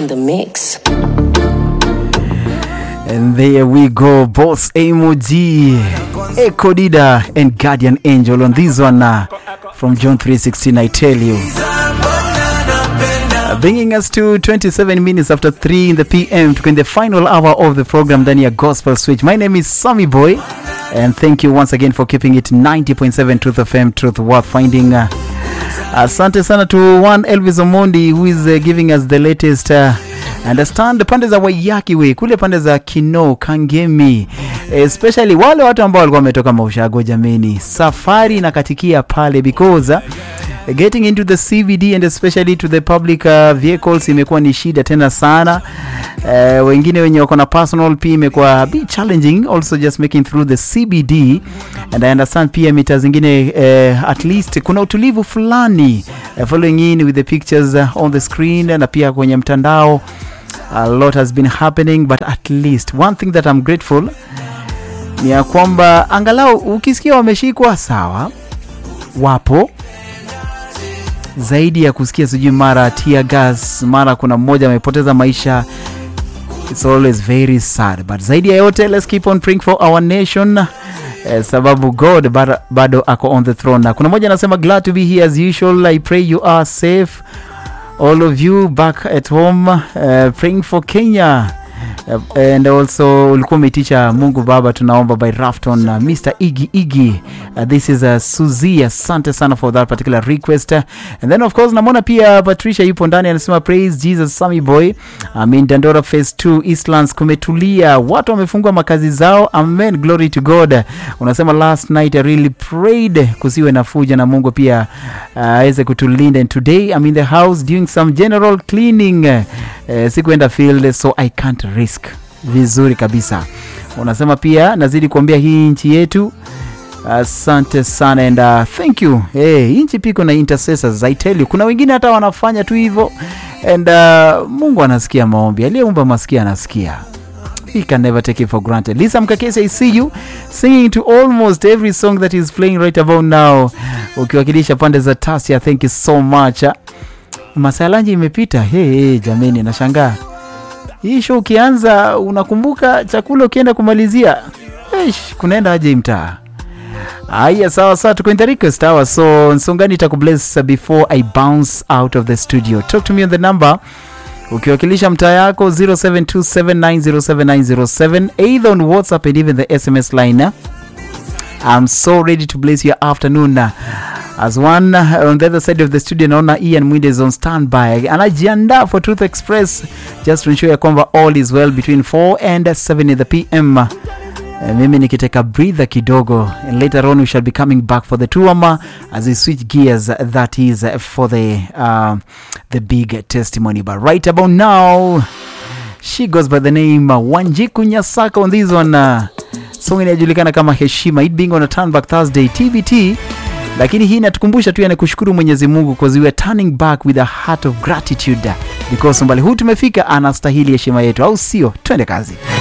on the mix. And there we go, Boss Emoji, Echo Dida, and Guardian Angel on this one uh, from John 3:16. I tell you, Uh, bringing us to 27 minutes after 3 in the PM to in the final hour of the program, ndani ya Gospel Switch. My name is Sammy Boy, and thank you once again for keeping it 90.7 Truth FM, Truth worth finding. Uh, asante sana to one Elvis Omondi who is uh, giving us the latest uh, understand pande za Waiyaki we kule pande za Kino Kangemi, especially wale watu ambao walikuwa wametoka Maushago. Jameni, safari inakatikia pale because uh, getting into the CBD and especially to the public uh, vehicles imekuwa ni shida tena sana. Uh, wengine wenye wako na personal pia imekuwa a bit challenging also just making through the CBD and I understand pia mita zingine uh, at least kuna utulivu fulani uh, following in with the pictures uh, on the screen na pia kwenye mtandao a lot has been happening but at least one thing that I'm grateful ni ya kwamba angalau ukisikia wameshikwa sawa, wapo zaidi ya kusikia sijui mara tear gas, mara kuna mmoja amepoteza maisha. It's always very sad, but zaidi ya yote let's keep on praying for our nation eh, sababu God bado, bado ako on the throne. Na kuna mmoja anasema glad to be here as usual. I pray you are safe all of you back at home uh, praying for Kenya Uh, and also ulikuwa umeitisha Mungu Baba, tunaomba by Rafton uh, Mr. Iggy Iggy uh, this is uh, Suzy, asante sana for that particular request uh, and then of course namwona pia Patricia yupo ndani anasema praise Jesus Sammy boy I mean Dandora phase 2 Eastlands kumetulia, watu wamefungua makazi zao, amen glory to God. Unasema last night I really prayed kusiwe na fuja na Mungu pia uh, aweze kutulinda and today I'm in the house doing some general cleaning uh, sikuenda field so I can't risk vizuri kabisa. Unasema pia nazidi kuambia hii nchi yetu asante sana and uh, thank you hey, hii nchi piko na intercessors I tell you, kuna wengine hata wanafanya tu hivyo and uh, Mungu anasikia maombi, aliyeumba masikia anasikia he can never take it for granted. Lisa Mkakesi, I see you singing to almost every song that is playing right about now, ukiwakilisha pande za Tasia. Thank you so much. Masaa lanji imepita. Hey, hey, jameni, nashangaa hii show ukianza unakumbuka chakula ukienda kumalizia Eish, kunaenda aje mtaa Aya, sawa sawa, tuko in the request hour, so Nsongani itakubless before I bounce out of the studio. Talk to me on the number ukiwakilisha mtaa yako 0727907907 either on WhatsApp and even the SMS line. I'm so ready to bless your afternoon. As one uh, on the other side of the studio naona Ian Mwinde is on standby anajiandaa for Truth Express just to ensure ya kwamba all is well between 4 and 7 in the PM. Uh, mimi nikiteka breather kidogo and later on we shall be coming back for the tuama as we switch gears that is uh, for the uh, the big testimony but right about now she goes by the name uh, Wanjiku Nyasaka on this one uh, song inayojulikana kama Heshima it being on a turn back Thursday TBT lakini hii inatukumbusha tu yani kushukuru Mwenyezi Mungu because we are turning back with a heart of gratitude because mbali huu tumefika anastahili heshima yetu au sio twende kazi